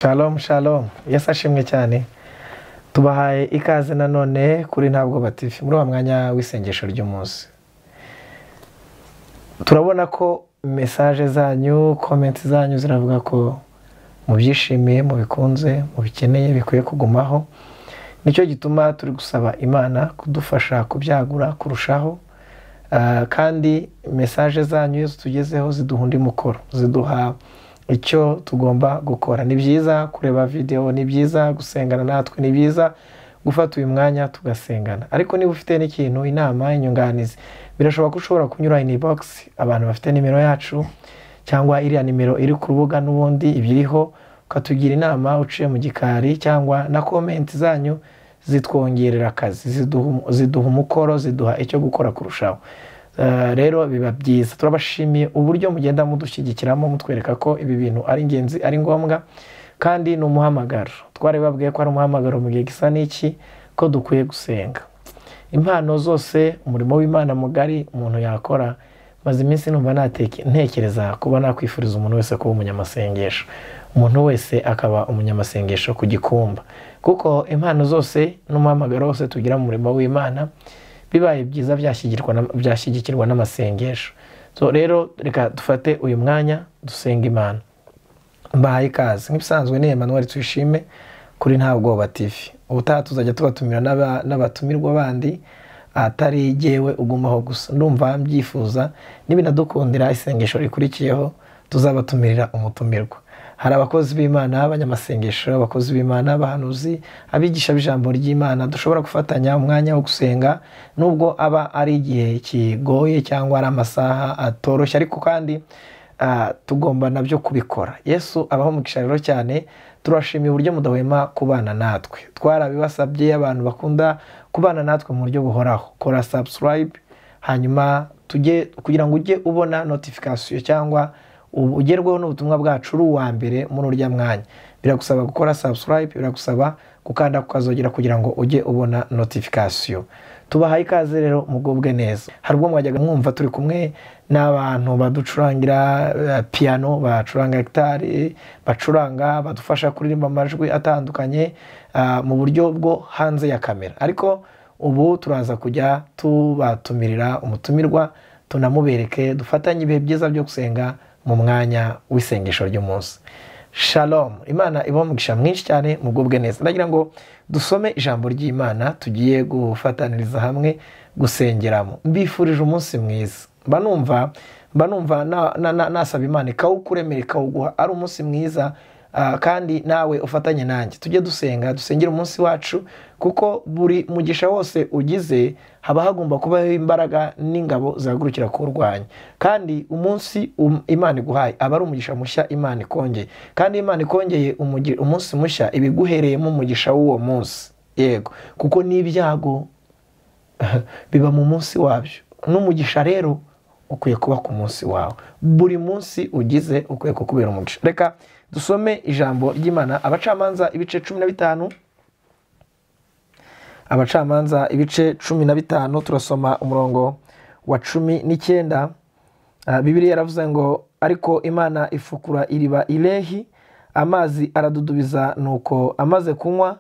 Shalom shalom yesu ashimwe cyane tubahaye ikaze nanone kuri ntabwo batifi muri wa mwanya w'isengesho ry'umunsi turabona ko mesaje zanyu komenti zanyu ziravuga ko mubyishimiye mubikunze mubikeneye bikwiye kugumaho nicyo gituma turi gusaba imana kudufasha kubyagura kurushaho Ah, kandi mesaje zanyu iyo zitugezeho ziduha undi mukoro ziduha icyo tugomba gukora ni byiza kureba videwo ni byiza gusengana natwe ni byiza gufata uyu mwanya tugasengana ariko niba ufite n'ikintu inama inyunganizi birashoboka ko ushobora kunyura ini bogisi abantu bafite nimero yacu cyangwa iriya nimero iri ku rubuga n'ubundi ibiriho ukatugira inama uciye mu gikari cyangwa na komenti zanyu zitwongerera akazi ziduha- ziduha umukoro ziduha icyo gukora kurushaho Eh, rero biba byiza turabashimiye uburyo mugenda mudushyigikiramo mutwereka ko ibi bintu ari ingenzi ari ngombwa kandi ni umuhamagaro twari babwiye ko ari umuhamagaro mu gihe gisa n'iki ko dukwiye gusenga impano zose umurimo w'imana mugari umuntu yakora maze iminsi numva nateke- ntekereza kuba nakwifuriza umuntu wese kuba umunyamasengesho umuntu wese akaba umunyamasengesho ku gikumba kuko impano zose n'umuhamagaro wose tugira mu murimo w'imana bibaye byiza byashyigirwa na- byashyigikirwa n'amasengesho so rero reka dufate uyu mwanya dusenga imana mbahaye ikaze nk'ibisanzwe ni Emmanuel tuyishime kuri nta bwoba tv ubutaha tuzajya tubatumira n'aba- n'abatumirwa bandi atari jyewe ugumaho gusa ndumva mbyifuza nibinadukundira isengesho rikurikiyeho tuzabatumirira umutumirwa hari abakozi b'imana abanyamasengesho abakozi b'imana abahanuzi abigisha b'ijambo ry'imana dushobora gufatanya umwanya wo gusenga nubwo aba ari igihe kigoye cyangwa ari amasaha atoroshye ariko kandi ah, tugomba nabyo kubikora yesu abaho umugisha rero cyane turashimiye uburyo mudahwema kubana natwe twarabibasabye abantu bakunda kubana natwe mu buryo buhoraho kora subscribe hanyuma tujye kugira ngo ujye ubona notification cyangwa ubu- ugerweho n'ubutumwa bwacu uri uwa mbere muri urya mwanya biragusaba gukora subscribe biragusaba gukanda ku kazogera kugira ngo ujye ubona notification tubahaye ikaze rero mugubwe neza hari ubwo mwajyaga mwumva turi kumwe n'abantu baducurangira eh, piano bacuranga gitari bacuranga badufasha kuririmba amajwi atandukanye ah, mu buryo bwo hanze ya kamera ariko ubu turaza kujya tubatumirira umutumirwa tunamubereke dufatanye ibihe byiza byo gusenga mu mwanya w'isengesho ry'umunsi shalom imana ibaho umugisha mwinshi cyane mugubwe neza ndagira ngo dusome ijambo ry'imana tugiye gufataniriza hamwe gusengeramo mbifurije umunsi mwiza mba numva mba numva na- na- na- nasaba imana ikawukuremera ikawuguha ari umunsi mwiza Ah, kandi nawe ufatanye nanjye tujye dusenga dusengere umunsi wacu kuko buri mugisha wose ugize haba hagomba kubaho imbaraga n'ingabo zihagurukira kuwurwanya kandi umunsi um- imana iguhaye aba ari umugisha mushya imana ikongeye kandi imana ikongeye umugi- umunsi mushya iba iguhereyemo umugisha w'uwo munsi yego kuko n'ibyago biba mu munsi wabyo n'umugisha rero ukwiye kuba ku munsi wawe buri munsi ugize ukwiye kukubera umugisha reka dusome ijambo ry'imana abacamanza ibice cumi na bitanu abacamanza ibice cumi na bitanu turasoma umurongo wa cumi n'icyenda Ah, bibiliya yaravuze ngo ariko imana ifukura iriba irehi amazi aradudubiza nuko amaze kunywa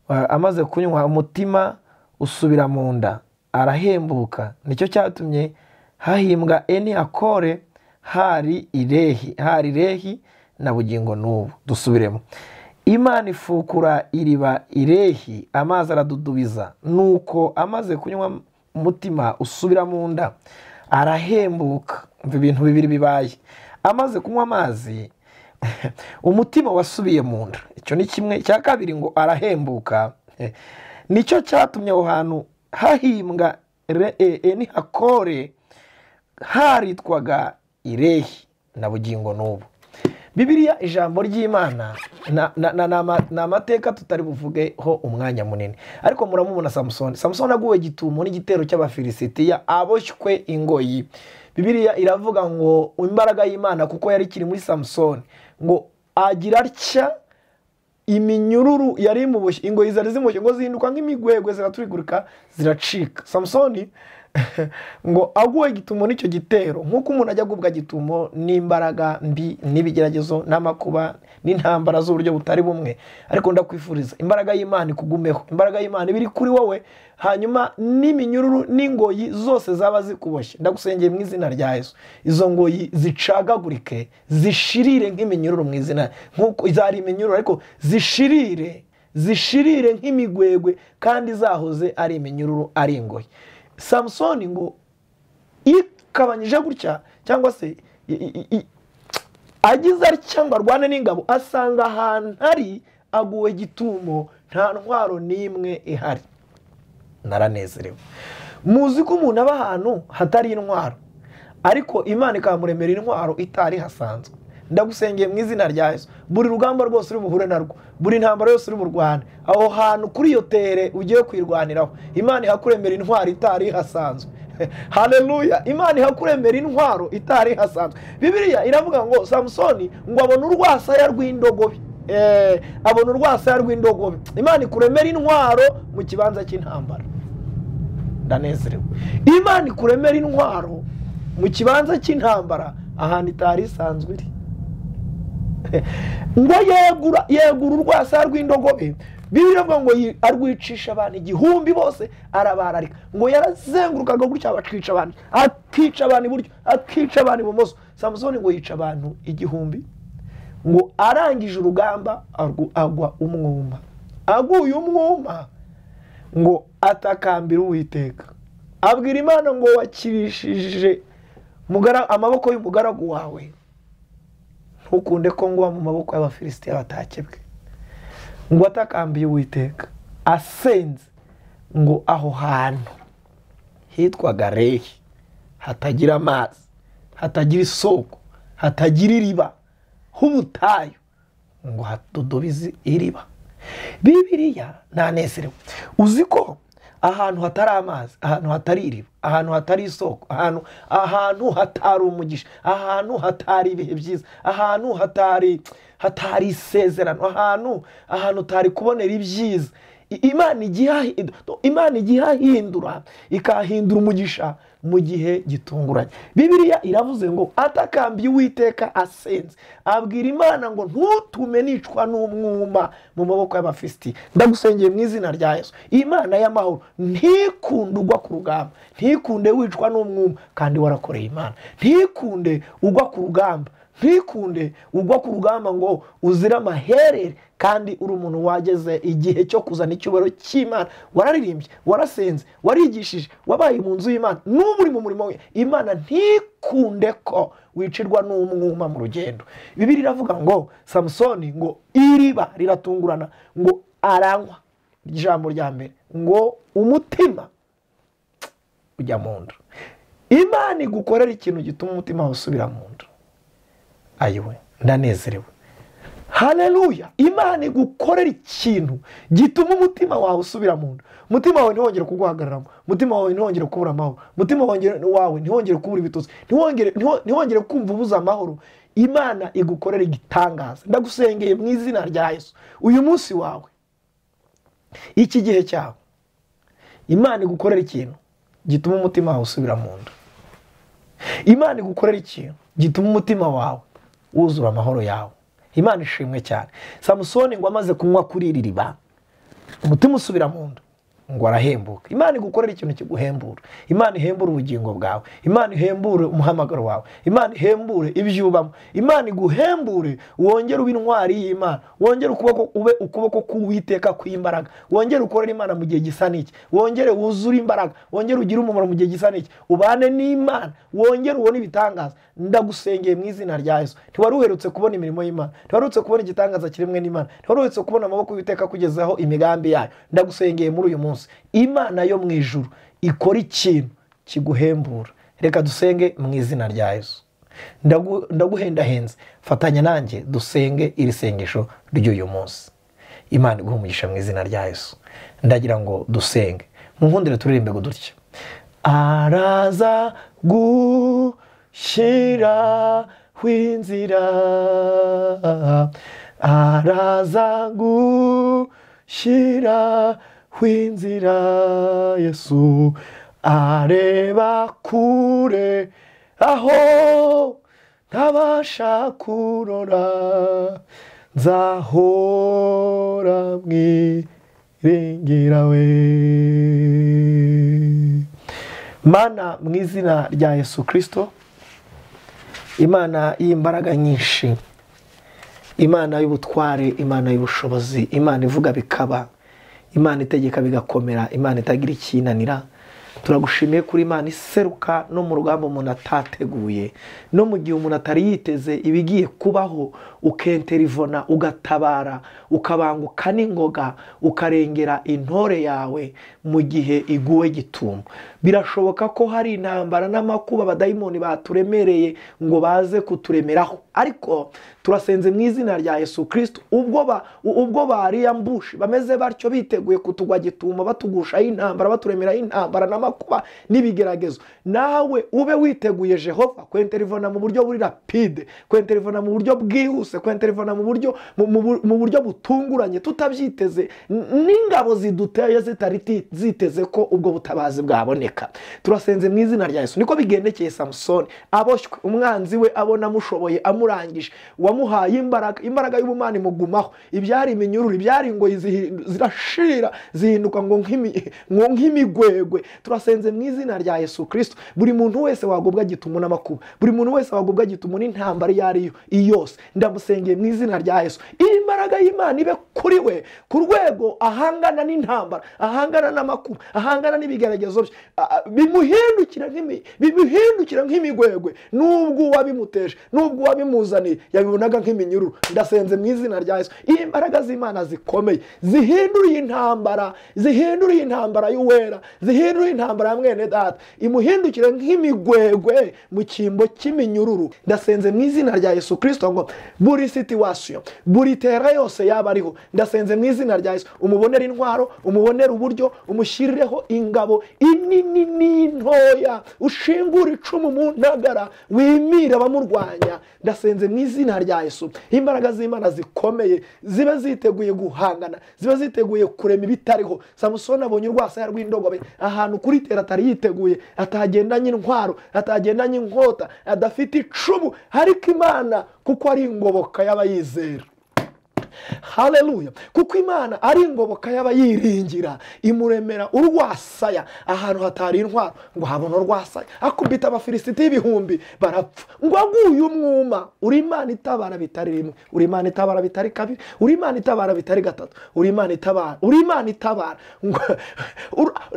ah, amaze kunywa umutima usubira mu nda arahembuka nicyo cyatumye hahimbwa eni akore hari irehi hari irehi na bugingo n'ubu dusubiremo imana ifukura iriba irehi amazi aradudubiza nuko amaze kunywa umutima usubira mu nda arahembuka umva ibintu bibiri bibaye amaze kunywa amazi umutima wasubiye mu nda icyo ni kimwe cya kabiri ngo arahembuka Eh, nicyo cyatumye aho hantu hahimbwa re- e- enihakore haritwaga irehi na bugingo n'ubu bibiliya ijambo ry'imana na- na- na- ni ama- ni amateka tutari buvugeho umwanya munini ariko muramubona samusoni samusoni aguwe gitumo n'igitero cy'abafilisitiya aboshywe ingoyi bibiliya iravuga ngo imbaraga y'imana kuko yari ikiri muri samusoni ngo agira atya iminyururu yari imuboshye ingoyi zari zimuboshye ngo zihinduka nk'imigwegwe ziraturigurika ziracika samusoni ngo aguwe gitumo n'icyo gitero nk'uko umuntu ajya agubwa gitumo n'imbaraga mbi n'ibigeragezo n'amakuba n'intambara z'uburyo butari bumwe ariko ndakwifuriza imbaraga y'imana ikugumeho imbaraga y'imana iba iri kuri wowe hanyuma n'iminyururu n'ingoyi zose zaba zikuboshye ndagusengera mu izina rya yesu izo ngoyi zicagagurike zishirire nk'iminyururu mu izina nk'uko zari iminyururu ariko zishirire zishirire nk'imigwegwe kandi zahoze ari iminyururu ari ingoyi samusoni ngo ikabanyije gutya cyangwa se agize ari cyangwa arwane n'ingabo asanga ahantu hari aguwe gitumo nta ntwaro n'imwe ihari naranezerewe muzi ko umuntu aba ahantu hatari intwaro ariko imana ikamuremera intwaro itari hasanzwe ndagusengeye mu izina rya Yesu buri rugamba rwose uri buhure narwo buri ntambaro yose uri burwane aho hantu kuri iyo tere ugiye kwirwaniraho imana ihakuremera intwaro itari hasanzwe hareruya imana ihakuremera intwaro itari hasanzwe bibiriya iravuga ngo samusoni ngo abone urwasaya rw'indogobe abona urwasaya rw'indogobe imana ikuremera intwaro mu kibanza cy'intambara ndanezerewe imana ikuremera intwaro mu kibanza cy'intambara ahantu itari isanzwe iri ngo yegura yegura urwasaya rw'indogobe bibiri avuga ngo arwicisha abantu igihumbi bose arabararika ngo yarazengurukaga gutya bakica abantu akica abantu iburyo akica abantu ibumoso samusoni ngo yica abantu igihumbi ngo arangije urugamba agwa umwuma aguye umwuma ngo atakambira uwiteka abwira imana ngo wakirishije amaboko y'umugaragu wawe ntukunde ko ngwa mu maboko y'abafilisitiya batakebwe ngo atakambiye uwiteka asenze ngo aho hantu hitwaga rehi hatagira amazi hatagira isoko hatagira iriba h'ubutayu ngo hadodobize iriba bibiriya ntanezerewe uzi ko ahantu hatari amazi ahantu hatari iriba ahantu hatari isoko ahantu ahantu hatari umugisha ahantu hatari ibihe byiza ahantu hatari hatari isezerano ahantu ahantu utari kubonera ibyiza imana igiye ahindura ikahindura umugisha mu gihe gitunguranye bibiriya iravuze ngo atakambiye uwiteka asenze abwira imana ngo ntutume nicwa n'umwuma mu maboko y'abafisiti ndagusengeye mu izina rya yesu imana y'amahoro ntikunde ugwa ku rugamba ntikunde wicwa n'umwuma kandi warakoreye imana ntikunde ugwa ku rugamba ntikunde ugwa ku rugamba ngo uzire amaherere kandi uri umuntu wageze igihe cyo kuzana icyubahiro cy'imana wararirimbye warasenze warigishije wabaye mu nzu y'imana n'ubu uri mu murimo we imana ntikunde ko wicirwa n'umwuma mu rugendo bibiri iravuga ngo samusoni ngo iriba riratungurana ngo aranywa ijambo rya mbere ngo umutima ujya mu nda imana igukorera ikintu gituma umutima wawe usubira mu nda ayiwe ndanezerewe hareruya imana igukorera ikintu gituma umutima wawe usubira mu nda umutima wawe ntiwongere kuguhagararamo umutima wawe ntiwongere kubura amahoro umutima wawe ntiwongere kubura ibitotsi ntiwongere kumva ubuze amahoro imana igukorera igitangaza ndagusengeye mu izina rya yesu uyu munsi wawe iki gihe cyawe imana igukorera ikintu gituma umutima wawe usubira mu nda imana igukorera ikintu gituma umutima wawe wuzura amahoro yawe imana ishimwe cyane samusoni ngo amaze kunywa kuri iri riba umutima usubira mu nda ngo arahembuka imana igukorera ikintu kiguhembura imana ihembure ubugingo bwawe imana ihembure umuhamagaro wawe imana ihembure ibyo ubamo imana iguhembure wongere uba intwari y'imana wongere ukuboko ube ukuboko k'uwiteka kw'imbaraga wongere ukorere imana mu gihe gisa n'iki wongere wuzure imbaraga wongere ugire umumaro mu gihe gisa n'iki ubane n'imana wongere ubone ibitangaza ndagusengeye mu izina rya yesu ntiwari uherutse kubona imirimo y'imana ntiwari uherutse kubona igitangaza kiremwe n'imana ntiwari uherutse kubona amaboko y'iteka kugezaho imigambi yayo ndagusengeye muri uyu munsi imana yo mu ijuru ikora ikintu kiguhembura reka dusenge mu izina rya yesu ndaguhendahenze fatanya nanjye dusenge iri sengesho ry'uyu munsi imana iguha umugisha mu izina rya yesu ndagira ngo dusenge mu nkundire turirimbe ngo dutya araza gushyiraho inzira araza gushyiraho w'inzira yesu areba kure aho ntabasha kurora nzahora mwirengera we mana mu izina rya yesu kirisito imana y'imbaraga nyinshi imana y'ubutware imana y'ubushobozi imana ivuga bikaba imana itegeka bigakomera imana itagira ikinanira turagushimiye kuri imana iseruka no mu rugamba umuntu atateguye no mu gihe umuntu atari yiteze ibigiye kubaho ukenterivona ugatabara ukabanguka n'ingoga ukarengera intore yawe mu gihe iguwe gitumo birashoboka ko hari intambara n'amakuba abadayimoni baturemereye ngo baze kuturemeraho ariko turasenze mu izina rya yesu kirisito ubwo bariyambushe bameze batyo biteguye kutugwa gitumo batugushaho intambara baturemeraho intambara n'amakuba n'ibigeragezo nawe ube witeguye jehova kwenterivona mu buryo buri rapide kwenterivona mu buryo bwihuse kwenterivona mu buryo mu buryo butunguranye tutabyiteze n'ingabo ziduteye zitari ziteze ko ubwo butabazi bwaboneka turasenze mu izina rya yesu niko bigendekeye samusoni aboshywe umwanzi we abona amushoboye amurangije wamuhaye imbaraga imbaraga y'ubumana imugumaho ibyari iminyururu ibyari ingoyi zirashira zihinduka ngo nk'imigwegwe turasenze mu izina rya yesu kirisito buri muntu wese wagubwa gitumo n'amakuba buri muntu wese wagubwa gitumo n'intambara iyo ari yo yose ndamusengeye mu izina rya yesu iyi mbaraga y'imana ibe kuri we ku rwego ahangana n'intambara ahangana n'amakuba ahangana n'ibigeragezo bye bimuhindukira nk'imigwegwe n'ubwo uwabimuteje n'ubwo uwabimuzaniye yabibonaga nk'iminyururu ndasenze mu izina rya yesu iyi mbaraga z'imana zikomeye zihinduriye intambara zihinduriye intambara y'uwera zihindura intambara ya mwene data imuhindukire nk'imigwegwe mu cyimbo cy'iminyururu ndasenze mu izina rya yesu kirisito ngo buri situwasiyo buri tera yose yaba ariho ndasenze mu izina rya yesu umubonere intwaro umubonere uburyo umushyirireho ingabo inini n'intoya ushingura icumu mu ntagara wimire abamurwanya ndasenze mu izina rya yesu imbaraga z'imana zikomeye ziba ziteguye guhangana ziba ziteguye kurema ibitariho samusoni abonye urwasaya rw'indogobe ahantu kuri tera atari yiteguye atagendanye intwaro atagendanye inkota adafite icumu ariko imana kuko ari ingoboka y'abayizera hareruya kuko imana ari ingoboka y'abayiringira imuremera urwasaya ahantu hatari intwaro ngo habone urwasaya akubita abafilisiti y'ibihumbi barapfa ngo aguye umwuma uri imana itabara bitari rimwe uri imana itabara bitari kabiri uri imana itabara bitari gatatu uri imana itabara uri imana itabara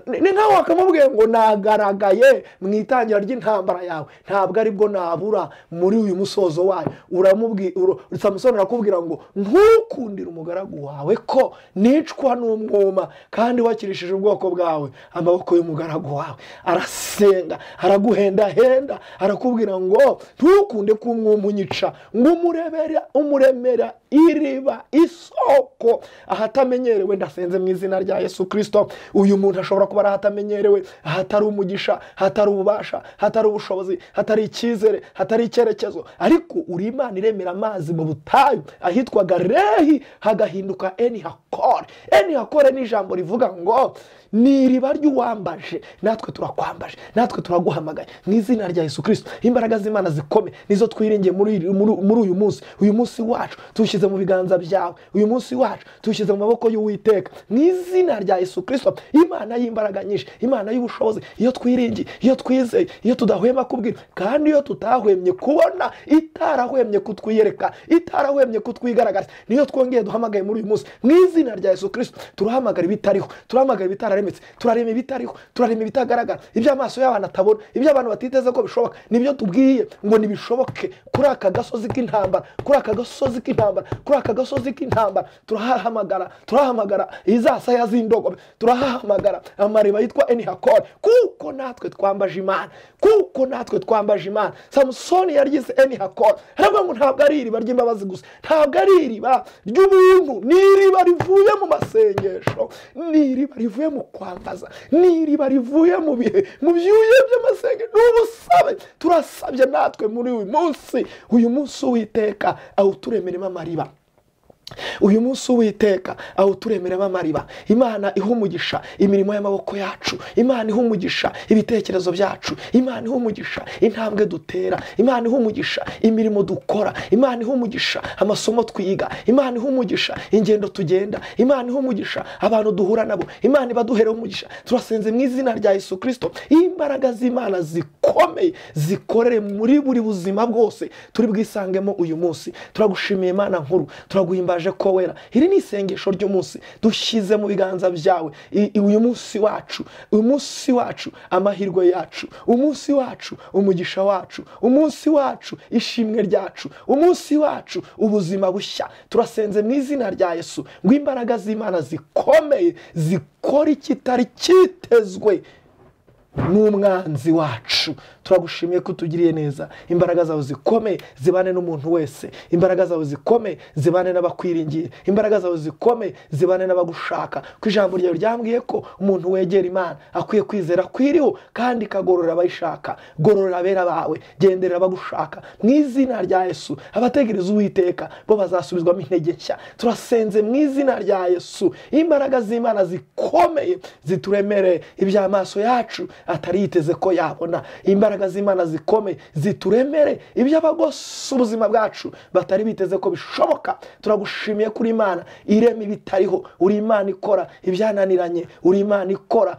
ni ntawe wakamubwiye ngo nagaragaye mu itangira ry'intambara yawe ntabwo aribwo nabura muri uyu musozo wayo uramubwira samusoni arakubwira ngo ntuku ukundira umugaragu wawe ko nicwa n'umwuma kandi wakirishije ubwoko bwawe amaboko y'umugaragu wawe arasenga araguhendahenda arakubwira ngo ntukunde ko umwuma unyica ngo umuremera umuremera iriba isoko ahatamenyerewe ndasenze mu izina rya yesu kirisito uyu muntu ashobora kuba ari ahatamenyerewe ahatari umugisha hatari ububasha hatari ubushobozi hatari icyizere hatari icyerekezo ariko uri imana iremera amazi mu butayu ahitwaga re hagahinduka eni hakore eni hakore ni ijambo rivuga ngo ni iriba ry'uwambaje natwe turakwambaje natwe turaguhamagaye mu izina rya yesu kirisito imbaraga z'imana zikome nizo twiringiye muri uyu munsi uyu munsi wacu tuwushyize mu biganza byawe uyu munsi wacu tuwushyize mu maboko y'uwiteka mu izina rya yesu kirisito imana y'imbaraga nyinshi imana y'ubushobozi iyo twiringiye iyo twizeye iyo tudahwema kubwira kandi iyo tutahwemye kubona itarahwemye kutwiyereka itarahwemye kutwigaragariza niyo twongeye duhamagaye muri uyu munsi mu izina rya yesu kirisito turahamagara ibitariho turahamagara ibitararemetse turarema ibitariho turarema ibitagaragara ibyo amaso y'abantu atabona ibyo abantu batiteze ko bishoboka nibyo tubwiye ngo ntibishoboke kuri aka gasozi k'intambara kuri aka gasozi k'intambara kuri aka gasozi k'intambara turahahamagara turahamagara izasaya z'indogobe turahahamagara amariba yitwa enihakore kuko natwe twambaje imana kuko natwe twambaje imana samusoni yaryize enihakore aravuga ngo ntabwo ari iriba ry'imbabazi gusa ntabwo ari iriba ry'ubuntu ni iriba rivuye mu masengesho ni iriba rivuye mu kwambaza ni iriba rivuye mu bihe mu byuya by'amasengesho ni ubusabe turasabye natwe muri uyu munsi uyu munsi uwiteka awuturemeremo amariba uyu munsi uwiteka awuturemeramo amariba imana ihumugisha imirimo y'amaboko yacu imana ihumugisha ibitekerezo byacu imana ihumugisha intambwe dutera imana ihumugisha imirimo dukora imana ihumugisha amasomo twiga imana ihumugisha ingendo tugenda imana ihumugisha abantu duhura nabo imana ibaduhera umugisha turasenze mu izina rya Yesu kirisito iyo imbaraga z'imana zikomeye zikorere muri buri buzima bwose turi bwisangemo uyu munsi turagushimiye imana nkuru turaguhimbaza ko wera iri ni isengesho ry'umunsi dushyize mu biganza byawe uyu munsi wacu umunsi wacu amahirwe yacu umunsi wacu umugisha wacu umunsi wacu ishimwe ryacu umunsi wacu ubuzima bushya turasenze mu izina rya Yesu ngo imbaraga z'imana zikomeye zikora ikitari cyitezwe n'umwanzi wacu turagushimiye ko utugiriye neza imbaraga zawe zikomeye zibane n'umuntu wese imbaraga zawe zikomeye zibane n'abakwiringiye imbaraga zawe zikomeye zibane n'abagushaka ku ijambo ryawe ryambwiye ko umuntu wegera imana akwiye kwizera kwiriho kandi ikagorora abayishaka gorora abera bawe gendera abagushaka mu izina rya yesu abategereza uwiteka bo bazasubizwamo intege nshya turasenze mu izina rya yesu imbaraga z'imana zikomeye zituremereye iby'amaso yacu atari yiteze ko yabona imbaraga z'imana zikomeye zituremere iby'abagose ubuzima bwacu batari biteze ko bishoboka turagushimiye kuri imana irema ibitariho uri imana ikora ibyananiranye uri imana ikora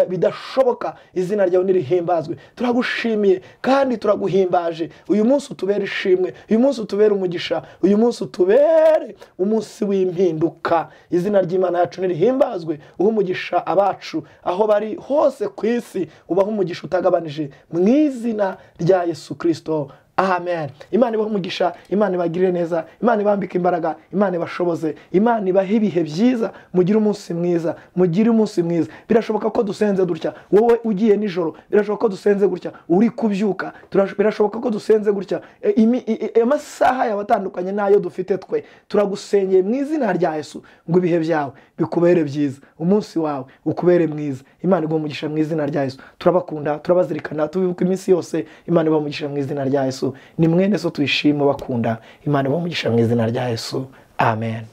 bidashoboka izina ryawe ntirihimbazwe turagushimiye kandi turaguhimbaje uyu munsi utubere ishimwe uyu munsi utubere umugisha uyu munsi utubere umunsi w'impinduka izina ry'imana yacu ntirihimbazwe uha umugisha abacu aho bari hose ku isi ubaho umugisha utagabanije mu izina rya yesu kirisito amen imana ibaha umugisha imana ibagirire neza imana ibambike imbaraga imana ibashoboze imana ibahe ibihe byiza mugire umunsi mwiza mugire umunsi mwiza birashoboka ko dusenze dutya wowe ugiye nijoro birashoboka ko dusenze gutya uri kubyuka birashoboka ko dusenze gutya amasaha yawe atandukanye n'ayo dufite twe turagusengeye mu izina rya Yesu ngo ibihe byawe bikubere byiza umunsi wawe ukubere mwiza imana ibaha umugisha mu izina rya Yesu turabakunda turabazirikana tubibuka iminsi yose imana ibaha umugisha mu izina rya Yesu ni mwene so tuyishime bakunda imana ibaha umugisha mu izina rya yesu amen